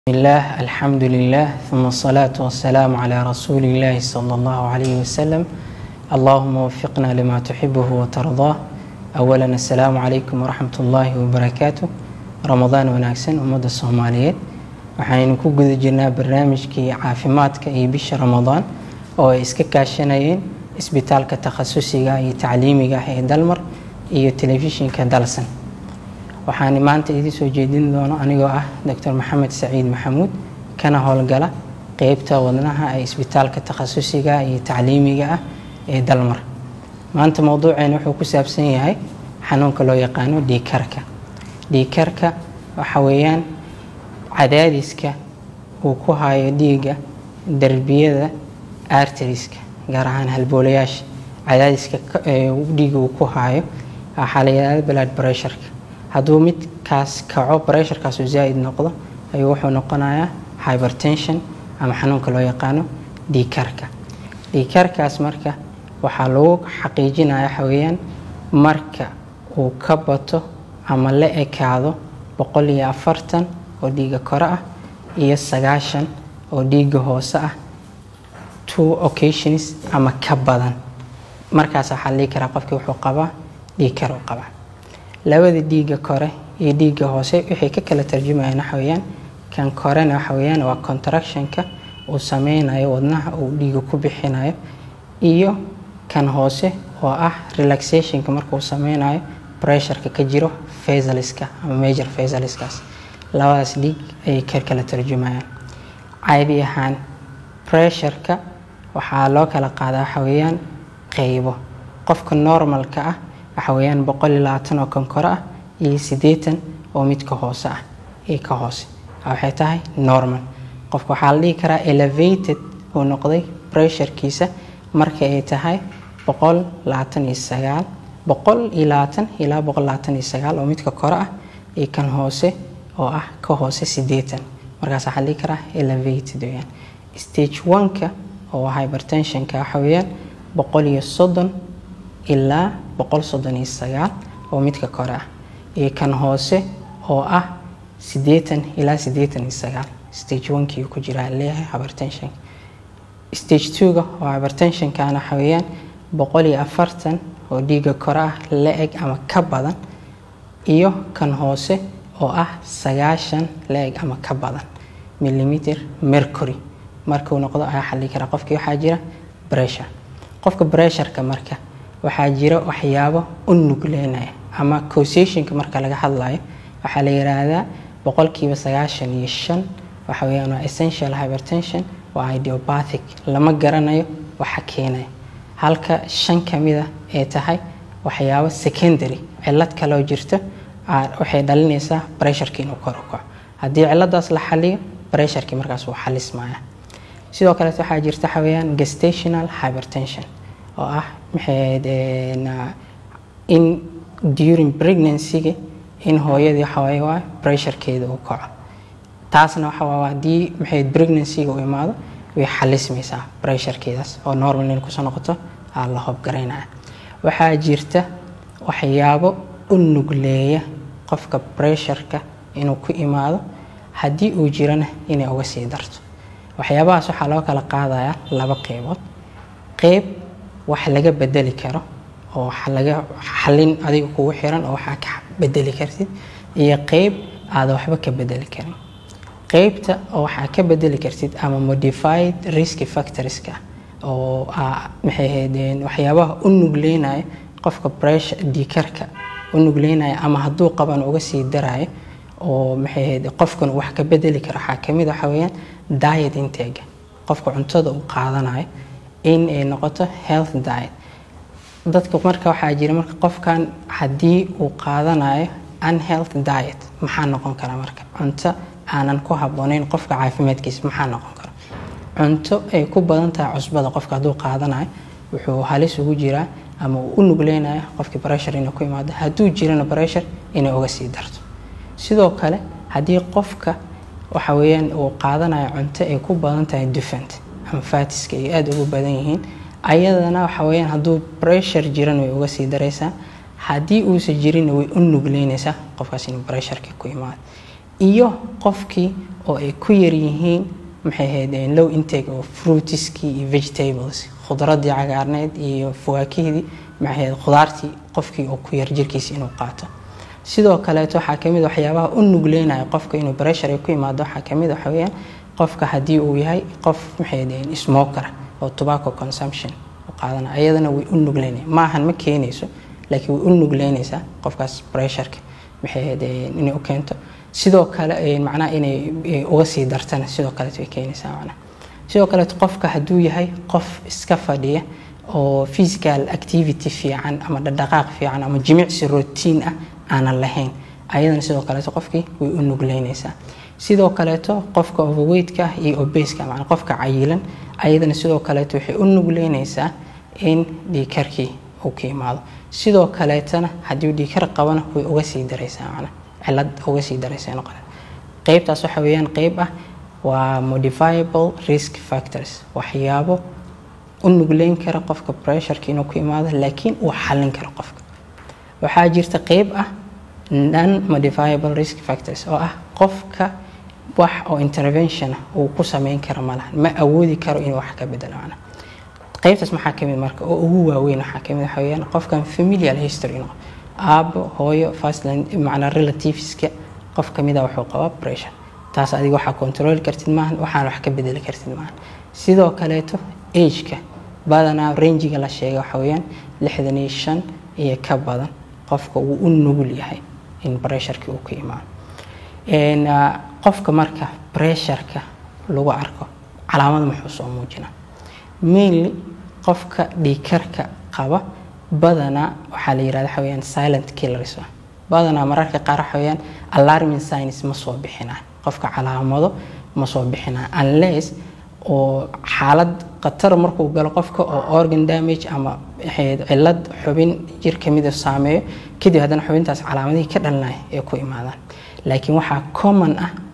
بسم الله الحمد لله ثم الصلاة والسلام على رسول الله صلى الله عليه وسلم اللهم وفقنا لما تحبه وترضاه أولا السلام عليكم ورحمة الله وبركاته رمضان wanaagsan ummadda soomaaliyeed waxaynu ku guda jirnaa barnaamijkii caafimaadka iyo bisha ramadaan oo ay iska kaashanayeen isbitaalka takhasusiga iyo tacliimiga ah ee dalmar iyo telefishinka dalsan waxaan maanta idin soo jeedin doono anigoo ah doctor maxamed saciid maxamuud kana howlgala qeybta wadnaha ee isbitaalka takhasusiga iyo tacliimiga ah ee dalmar maanta mowduuceena wuxuu ku saabsan yahay xanuunka loo yaqaano dhiikarka dhiikarka waxa weeyaan cadaadiska uu ku hayo dhiigga derbiyada arteriska gaar ahaan halboolayaasha cadaadiska dhiigga uu ku hayo waxaa la yidhahda blood pressureka hadduu midkaas kaco bresharkaasu zaa-id noqdo ayuu wuxuu noqonayaa hypertension ama xanuunka loo yaqaano dhiikarka dhiikarkaas marka waxaa lagu xaqiijinaya waxaweyaan marka uu ka bato ama la ekaado boqol iyo afartan oo dhiigga kore ah iyo sagaashan oo dhiigga hoose ah two occasions ama ka badan markaas waxaa la dhihi karaa qofkii wuxuu qabaa dhiikar uu qabaa labada dhiigga kore iyo dhiigga hoose waxay ka kala tarjumayaan waxaweyaan kan korena waxaweyaan waa contractionka uu sameynayo wadnaha uu dhiiga ku bixinayo iyo kan hoose oo ah relaxationka markuu sameynayo pressureka ka jiro fasaliska ama major fasaliskaas labadaas dhiig ayay ka kala tarjumayaan caadi ahaan pressureka waxaa loo kala qaadaa waxaweyaan qeybo qofka normalka ah waxa weeyaan boqol iyo labaatan oo kan kore ah iyo siddeetan oo midka hoose ah ee ka hoose waxay tahay normal qofka waxaa la dhihi karaa elevated uu noqday pressurekiisa marka ay tahay boqol labaatan iyo sagaal boqol iyo labaatan ilaa boqol labaatan iyo sagaal oo midka kore ah iyo kan hoose oo ah ka hoose siddeetan markaas waxaa la dhihi karaa elevated weeyaan stage one-ka oo hypertensionka waxa weeyaan boqol iyo soddon ilaa boqol soddon iyo sagaal oo midka kore ah iyo kan hoose oo ah siddeetan ilaa siddeetan iyo sagaal stage one-kii ku jiraa leeyahay hypertension stage two-ga oo hypertensionkana waxa weeyaan boqol iyo afartan oo dhiigga kore ah la eg ama ka badan iyo kan hoose oo ah sagaashan la eg ama ka badan millimeter mercury markuu noqdo ayaa xallii karaa qofkii waxaa jira pressure qofka pressureka marka waxaa jira waxyaabo u nugleynaya ama causationka marka laga hadlayo waxaa la yiraahdaa boqolkiiba sagaashan iyo shan waxa weyaan waa essential hypertension waa idiopathic lama garanayo waxa keenaya halka shan kamida ay tahay waxyaabo secondary cilad kaloo jirto waxay dhalinaysaa pressureki inuu kor u kaco haddii ciladaas la xaliyo pressureki markaas wuu xalismaya sidoo kaleet waxaa jirta waxa weyaan gestational hypertension oo ah maxayd in during pregnancy-ga in hooyadii waxawaaye waa pressurekeeda uu kaco taasna waxa waa haddii maxayd pregnancy-ga u imaado way xalismaysaa pressurekeedaas oo normal in kusoo noqoto aa la hobgaraynaya waxaa jirta waxyaabo u nugleeya qofka pressureka inuu ku imaado haddii uu jirana inay uga sii darto waxyaabahaas waxaa loo kala qaadayaa laba qeybood qeyb wax laga bedeli karo oo wax laga xalin adiga kugu xiran oo waxaa ka bedeli kartid iyo qeyb aada waxba ka bedeli karin qeybta oo waxaa ka bedeli kartid ama modified risk factorska oo maxay ahaydeen waxyaabaha u nugleynaya qofka pressure dhiikarka u nugleynaya ama hadduu qaban uga sii darayo oo maxay ahayd qofkan wax ka bedeli karo waxaa kamid waxa weeyaan diet intega qofka cuntada uu qaadanayo in ay noqoto health diet dadka marka waxaa jira marka qofkan haddii uu qaadanayo unhealth diet maxaa noqon kara marka cunto aanan ku habbooneyn qofka caafimaadkiisa maxaa noqon kara cunto ay ku badan tahay cusbada qofka hadduu qaadanayo wuxuu halis ugu jiraa ama uu u nugleynayo qofkii pressure inay ku imaado hadduu jirana pressure inay uga sii darto sidoo kale haddii qofka waxa weeyaan uu qaadanayo cunto ay ku badan tahay dufant ama faatiska ay aada ugu badan yihiin ayadana waxa weyaan hadduu pressure jiran way uga sii daraysaa haddii uusa jirinna way u nugleynaysaa qofkaas in pressureka ku imaado iyo qofkii oo ay ku yaryihiin maxay ahayd low intake oo fruitiskii iyo vegetables khudradii cagaarneed iyo fawaakihidii maxay ahayd khudaartii qofkii oo ku yar jirkiisa inuu qaato sidoo kaleeto waxaa kamid waxyaabaha u nugleynaya qofka inuu pressure ku yimaado waxaa kamid waxa weeyaan qofka haddii uu yahay qof maxay ahayd smoker oo tobacco consumption u qaadana ayadana way u nugleynaya maahan ma keenayso laakiin way u nugleynaysaa qofkaas pressureka maxay ahayd inay u keento sidoo kale macnaha inay uga sii dartana sidoo kaleeto way keenaysaa macnaha sidoo kaleeto qofka hadduu yahay qof iska fadhiya oo physical activity fiican ama dhaqdhaqaaq fiican ama jimicsi routine ah aanan lahayn ayadana sidoo kaleeto qofkii way u nugleynaysaa sidoo kaleeto qofka overweightka iyo obeska macnaa qofka cayilan ayadana sidoo kaleeto waxay u nugleynaysaa in dhiikarkii uu ka imaado sidoo kaleetana haddii dhiikar qabana way uga sii daraysaa macnaa cilad uga sii daraysa noqon qeybtaas waxa weeyaan qeyb ah waa modifiable risk factors waxyaabo u nugleyn kara qofka pressureka inuu ku imaado laakiin uu xallin karo qofka waxaa jirta qeyb ah non modifiable risk factors oo ah qofka wax oo intervention uu ku sameyn karo malahan ma awoodi karo inuu wax ka bedelo macna qeybtaas maxaa kamid marka oo ugu waaweyn waxaa kamid waxa weeyaan qofkan familial history no aabo hooyo fastland macnaa relativeska qof kamida wuxuu qabaa pressure taas adiga waxaa control kartid maahan waxaan wax ka bedeli kartid maahan sidoo kaleeto ageka badanaa rangiga la sheegay waxa weeyaan lixdan iyo shan iyo ka badan qofka wuu u nugul yahay in pressureki uu ka imaado qofka marka pressureka lagu arko calaamada muxuu soo muujinaa mainly qofka dhiikarka qaba badanaa waxaa la yirahda waxa weeyaan silent killers badanaa mararka qaar waxa weeyaan alarming signs ma soo bixinaa qofka calaamado ma soo bixinaa unless oo xaalad khatar markuu galo qofka oo organ damage ama cilad xubin jir kamida saameeyo kadib haddana xubintaas calaamadihii ka dhalinaya ee ku imaadaan laakiin waxaa common ah